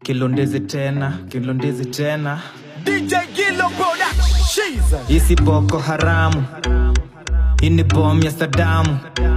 kilondezi tena kilondezi tena DJ Gillo Production. isi boko haramu hii ni bom ya sadamu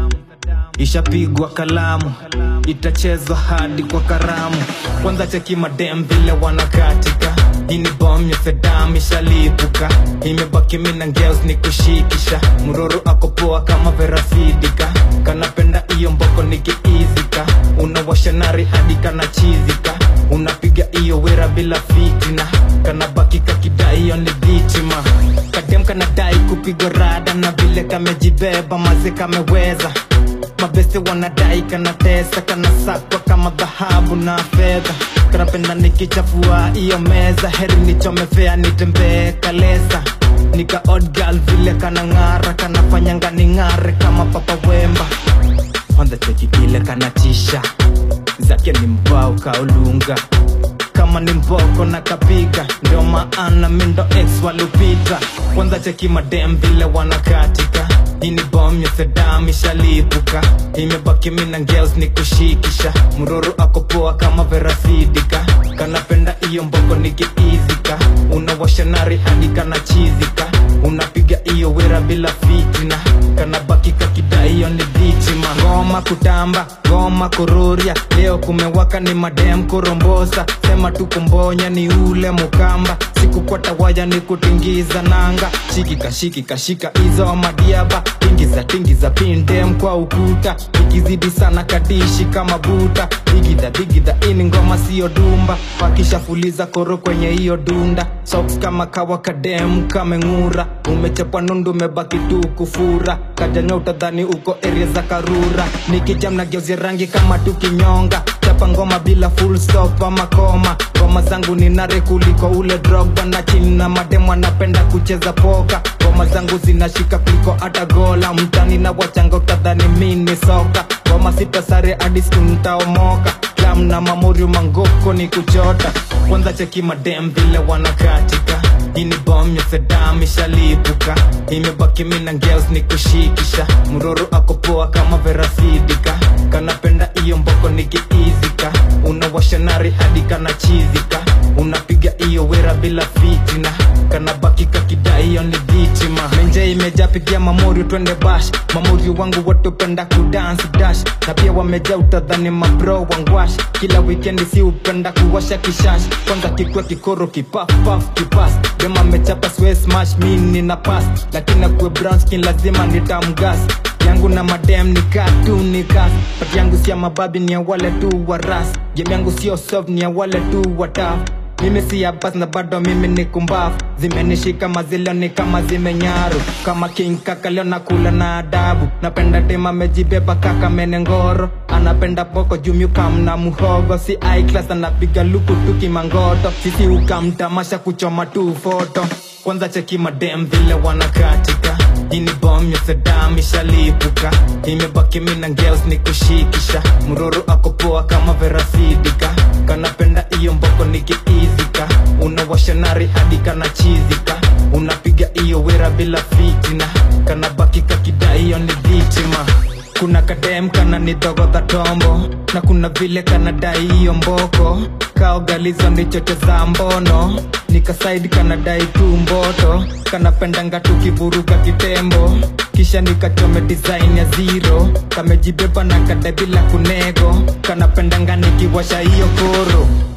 ishapigwa kalamu itachezwa hadi kwa karamu kwanza cheki madem vile wanakatika hii ni bom ya sedam ishalipuka imebaki mina ngeos ni kushikisha mroro akopoa kama verasidika kanapenda iyo mboko nikiizika unawashanari hadi kanachizika unapiga iyo wera bila fitina kanabaki kakidai hiyo ni dhitima kadem kanadai kupigwa rada na vile kamejibeba maze kameweza mabeste wanadai kanatesa kanasakwa kama dhahabu na fedha kanapenda nikichafua iyo meza heri nichomefea nitembee kalesa nika odd girl vile kanang'ara kanafanyanga ning'are kama papa wemba kwanza cheki kile kanatisha zake ni mbao kaulunga kama ni mboko na kapiga ndio maana mindo ex walupita kwanza cheki madem vile wanakatika hii ni bom ya sedam ishalipuka imebaki mina ngels ni kushikisha mroro akopoa kama verasidika kanapenda iyo mboko nikiizika unawashanari hadi kanachizika unapiga iyo wera bila fitina kanabaki kakidai hiyo ni dhitima ngoma kutamba ngoma kururia leo kumewaka ni madem kurombosa sema tukumbonya ni ule mukamba sikukwata waya ni kutingiza nanga shikika shikika shika hizo madiaba tingiza tingiza pindem kwa ukuta ikizidi sana kadishi kama buta digidha digidha ini ngoma siyo dumba wakishafuliza koro kwenye hiyo dunda socks kama kawa kadem kameng'ura umechapwa nundu umebaki tu kufura kajanya utadhani uko area za karura nikijam na geuzia rangi kama tukinyonga chapa ngoma bila full stop ama koma ngoma zangu ni nare kuliko ule drogba na chini na mademu anapenda kucheza poka ngoma zangu zinashika kuliko hata gola mtani na wachanga utadhani mini soka ngoma sita sare hadi siku ntaomoka klam na mamorio mangoko ni kuchota kwanza cheki madem vile wanakatika hii ni bom ya sedam ishalipuka imebaki mina ngels ni kushikisha mroro akopoa kama verasidika kanapenda iyo mboko nikiizika unawashanari hadi kanachizika unapiga iyo wera bila fitina kanabaki kakidai hiyo ni dhitima menje imeja pigia mamorio twende bash mamorio wangu wote upenda kudance dash na pia wameja utadhani mabro wangwash kila wikendi si upenda kuwasha kishash kwanza kikwe kikoro kipafpaf kipas dema mechapa swe smash mini na pas lakini akue brown skin lazima nitamgas yangu na madem ni katu ni kas pati yangu si ya mababi ni ya wale tu wa ras game yangu sio soft ni ya wale tu wa taf mimi si ya bas na bado mimi ni kumbafu zimenishika mazilo ni kama zimenyaru kama king kaka leo nakula na adabu napenda tema mejibeba kaka menengoro anapenda boko jumyu kamna muhogo si i class anapiga luku tuki mangoto sisi ukamtamasha kuchoma tu foto kwanza cheki madem vile wanakatika hii ni bom ya sedam ishalipuka imebaki mina ngels ni kushikisha mroro akopoa kama verasidika kanapenda iyo mboko nikiizika unawashanari hadi kanachizika unapiga iyo wera bila fitina kanabaki kakidai hiyo ni dhitima kuna kadem kana ni dhogodha tombo na kuna vile kanadai hiyo mboko kaogalizo ni choche za mbono nikasaidi kanadai tu mboto kanapendanga tukivuruga kitembo kisha nikachome design ya zero kamejibeba na kadai bila kunego kanapendanga nikiwasha hiyo koro